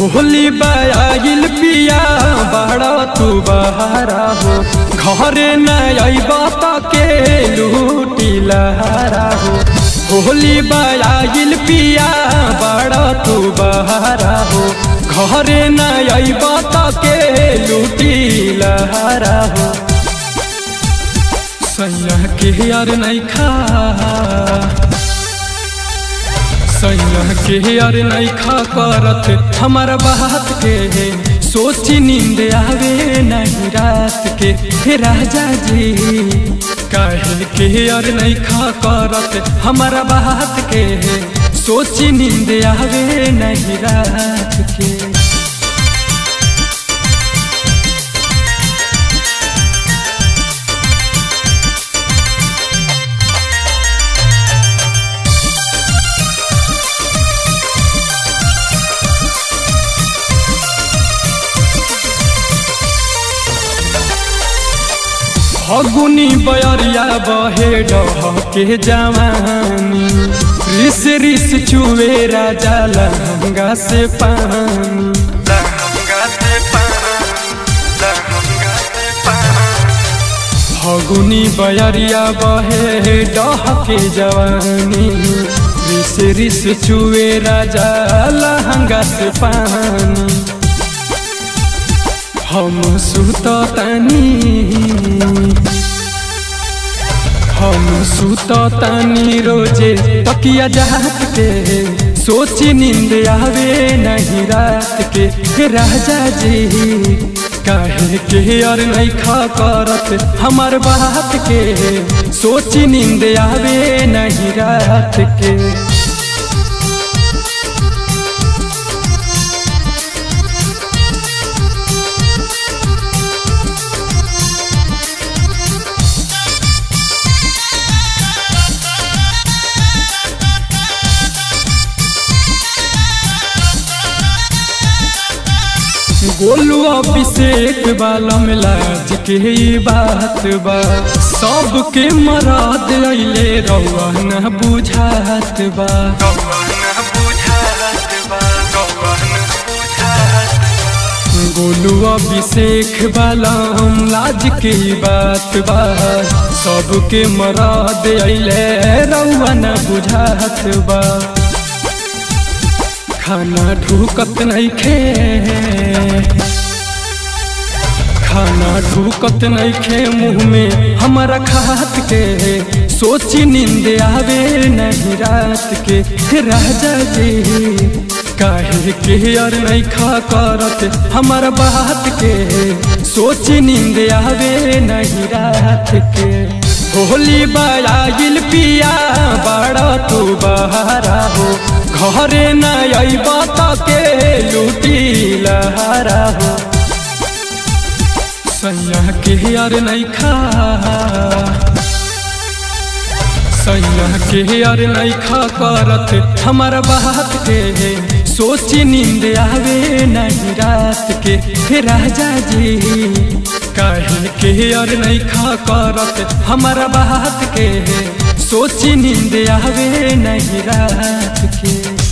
होली बायागिल पिया बड़ा तू बहारा हो घरे न अइबा त के लूटी लहारा हो होली बायागिल पिया बड़ा तू बहारा हो घरे न अइबा त के लूटी लहारा हो सैया के यार नहीं खा सैया के यार नहीं खा करत हमारा बात के सोची नींद आवे नहीं रात के हे राजा जी काहे के यार नहीं खा करत हमारा बात के सोची नींद आवे नहीं रात के फगुनी बयरिया बहे डह के जवानी रिस रिस चुवे राजा लहंगा से पानी फगुनी बयरिया बहे डह के जवानी रिस रिस चुवे राजा लहंगा से पानी हम सुततानी हम सुततानी रोजे तकिया जात के सोची नींद आवे नहीं रात के हे राजा जी काहे के और नहीं खा करत हमार बात के सोची नींद आवे नहीं रात के गोलू अभिषेक वाला में लाज के ही बात बा सबके मराद अइले रउआ न बुझात बा गोलू अभिषेक वाला हम लाज के ही बात बा सबके मराद अइले रउआ न बुझात बा खाना ढूकत नहीं खे खाना ढूकत नहीं खे मुँह में हमारा खात के सोची नींद आवे नहीं रात के राजा जी काहे के और नहीं खा करत हमारा बात के सोची नींद आवे नहीं रात के होली बायागिल पिया बड़ा तू बहारा हो घरे न अइबा त के लूटी लहारा हो सैया के यार नहीं खा सैया के यार नहीं खा करत हमारा बात के सोची नींद आवे नहीं रात के हे राजा जी काहे के यार नहीं खा करत हमारा बात के सोची नींद आवे नहीं रात के